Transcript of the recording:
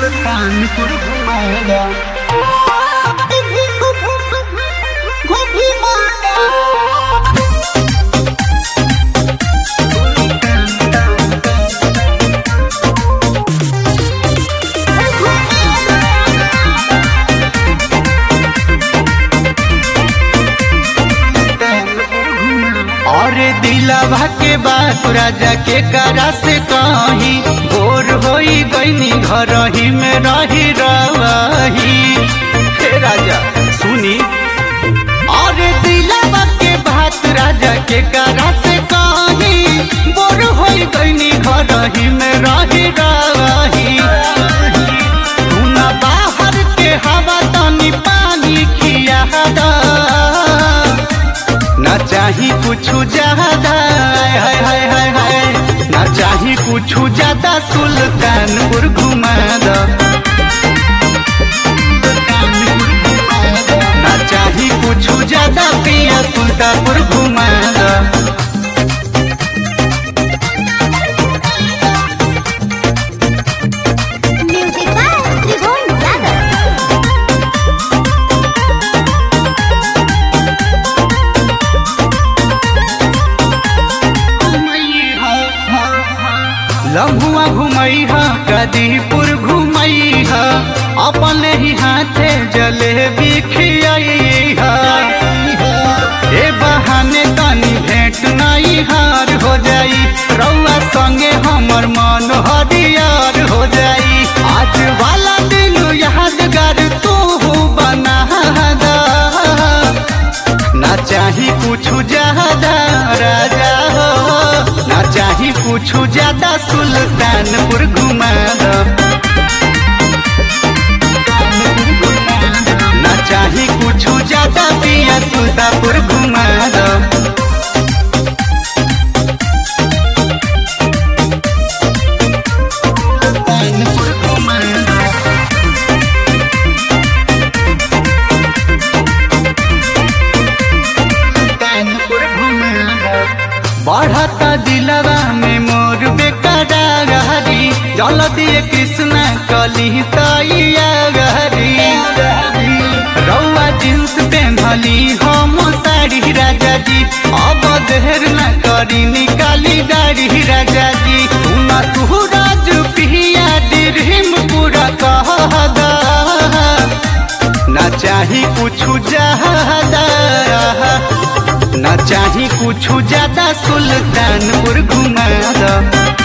सुल्तानपुर घुमाएगा और दिलावा के बात राजा के करा से कही भोर होई गईनी घर ही में रही रही हे राजा सुनी और दिलावा के बात राजा के करा से कही भोर होई गईनी घर ही में रही रही सुना बाहर के हवा तनी पानी खिया दा ना चाही कुछ ज्यादा हाय हाय हाय हाय हाय ना चाही कुछ ज्यादा सुल्तानपुर घुमा दो ना चाही कुछ ज्यादा पिया सुल्तानपुर घुमा दो Music by Tribhuvan Yadav. लम्हुआ घुमई हा कदीपुर घुमई हा अपने ही हाथे जलेबी खियाई हा ए बहाने तनी भेंट नाई हार हो जाई रउआ संगे हमर मन हरियर हो जाई आज वाला दिन यादगार तू बना दा ना चाही कुछ ज्यादा राजा हो ना चाही कुछ ज्यादा सुल्तानपुर घुमा दो ना चाही कुछ ज्यादा पिया सुल्तानपुर घुमा दो सुल्तानपुर घुमा दो बढ़ता दिलवा में मोर बेकरारी जल दिए कृष्ण कली तैया गहरी रउआ जींस पेन्हली हम साड़ी राजा जी अब देर न करी निकाली गाड़ी राजा जी सुना सूरज पिया ड्रीम पूरा कह दा ना चाही कुछ ज्यादा ना चाही कुछ ज्यादा सुल्तानपुर घुमा दो